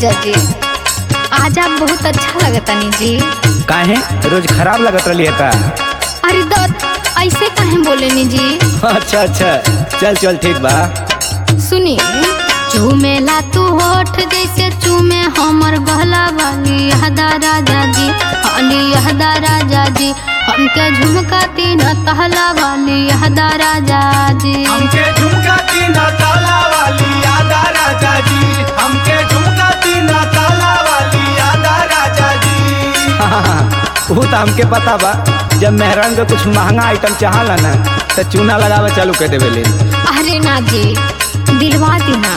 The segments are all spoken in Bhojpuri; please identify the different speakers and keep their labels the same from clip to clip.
Speaker 1: राजा जी आज आप बहुत अच्छा लगतनी जी
Speaker 2: काहे रोज खराब लगत रही है का
Speaker 1: अरे दत्त ऐसे काहे बोलेनी जी
Speaker 2: अच्छा अच्छा चल चल ठीक बा
Speaker 1: सुनी चूमेला तू होठ जैसे चूमे हमर गहला वाली यहदा राजा जी हाली यहदा राजा जी हमके झुमका तीन तहला वाली यहदा राजा जी
Speaker 3: हमके झुमका तीन ताला वाली यादा राजा जी हमके झुमका तीन ताला वाली यादा राजा जी
Speaker 2: वो तो हमके पता बा जब मेहरान के कुछ महंगा आइटम चाहला ना तो चूना लगावे चालू कर देवे ले
Speaker 1: अरे ना जी दिलवा दीना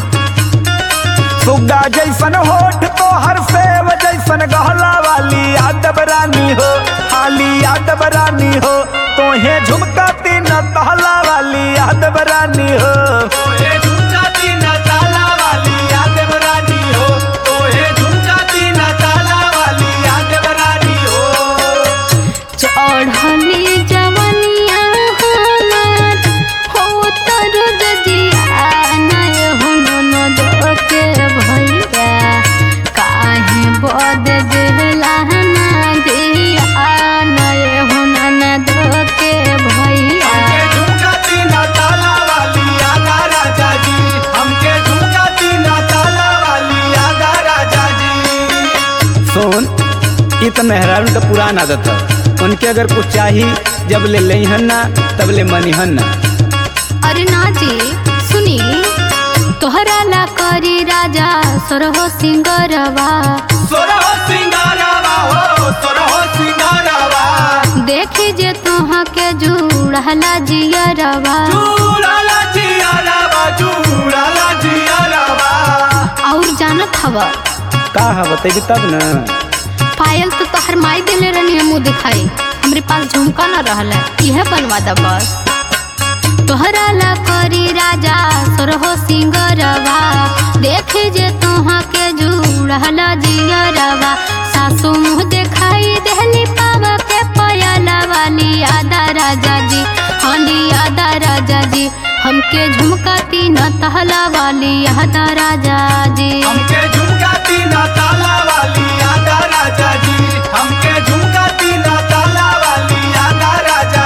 Speaker 2: सुग्गा जैसन होठ तो हर सेव जैसन गहला वाली यादव रानी हो हाली यादव रानी हो तोहे झुमका तीन तहला वाली यादव रानी हो
Speaker 3: तोहे झुमका तीन ताला वाली यादव रानी हो तोहे झुमका तीन ताला वाली यादव रानी हो
Speaker 1: चढ़ली जवनिया हमार हो तर जजिया नय हो ननद के भैया काहे बद देला ना दिया नय हो ननद के भैया
Speaker 3: हमके झुमका तीन ताला वाली यादा राजा जी हमके झुमका तीन ताला वाली यादा राजा जी
Speaker 2: सुन ये तो मेहरान का पुराना आदत है उनके अगर कुछ चाहिए जब ले लेहन ना तब ले मनीहन ना
Speaker 1: अरे ना जी सुनी तोहरा ला करी राजा सरहो सिंगरवा
Speaker 3: सोरहो सिंगारावा हो सोरहो सिंगारावा
Speaker 1: देखी जे तुहा के जुड़हला जियरवा
Speaker 3: चूड़ाला जियारावा चूड़ाला जियारावा
Speaker 1: और जानत हवा
Speaker 2: का है बतेगी तब ना
Speaker 1: पायल तो तोहर माई देले रहनी मुँह दिखाई हमरे पास झुमका न रहला यह बनवा दा बस तोहरा ला करी राजा सरहो सिंगरवा देखे जे तुहा के जुड़हला जियरवा सासू मुँह दिखाई देहली पावा के पयला वाली आदा राजा जी हाली आदा राजा जी हमके झुमका तीन तहला वाली आदा राजा जी
Speaker 3: हमके झुमका तीन ताला वाली यादा राजा जी हमके झुमका तीन ताला वाली यादा राजा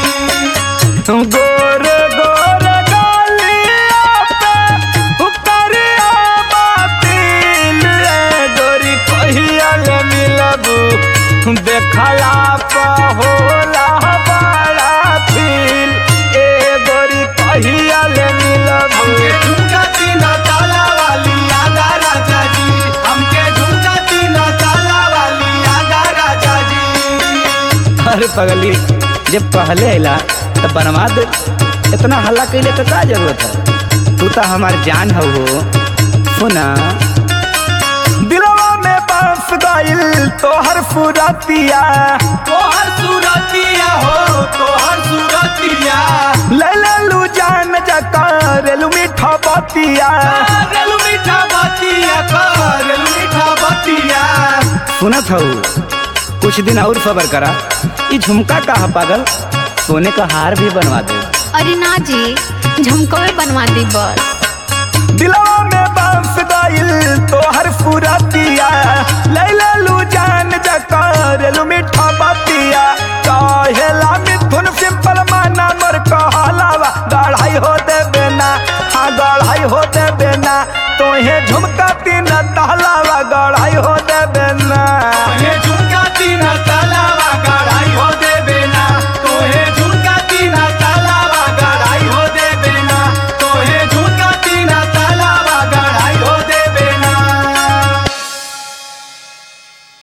Speaker 3: जी
Speaker 2: गोर गोर गालिया पे उतरिया बातिल रे गोरी कहिया ले मिलबू देखला पा होला बड़ा फील ए गोरी कहिया ले मिलबू
Speaker 3: हमके झुमका तीन ताला वाली यादा राजा जी हमके झुमका तीन ताला वाली यादा राजा जी
Speaker 2: अरे पगली जब पहले अला तो बनवा दे इतना हल्ला कैले तो का जरूरत है तू तो हमार जान हो हो सुना दिलवा में बस गइल तोहर फुरतिया
Speaker 3: तोहर सूरतिया हो तोहर सूरतिया
Speaker 2: ले ले लू जान जकार लू मीठा बतिया
Speaker 3: रेलू मीठा बतिया रेलू मीठा बतिया
Speaker 2: सुनत हो कुछ दिन और सबर करा ये झुमका का है पागल सोने का हार भी बनवा दे
Speaker 1: अरे ना जी झुमकवे बनवा दी बस
Speaker 2: दिलवा में बस गइल तोहर फुरतिया लैला लू जान जकार लू मीठा बतिया कहेला मिथुन सिंपल माना मोर कहलावा गढ़ाई हो दे बेना हाँ गढ़ाई हो दे बेना तोहे झुमका तीन तहलावा गढ़ाई हो दे बेना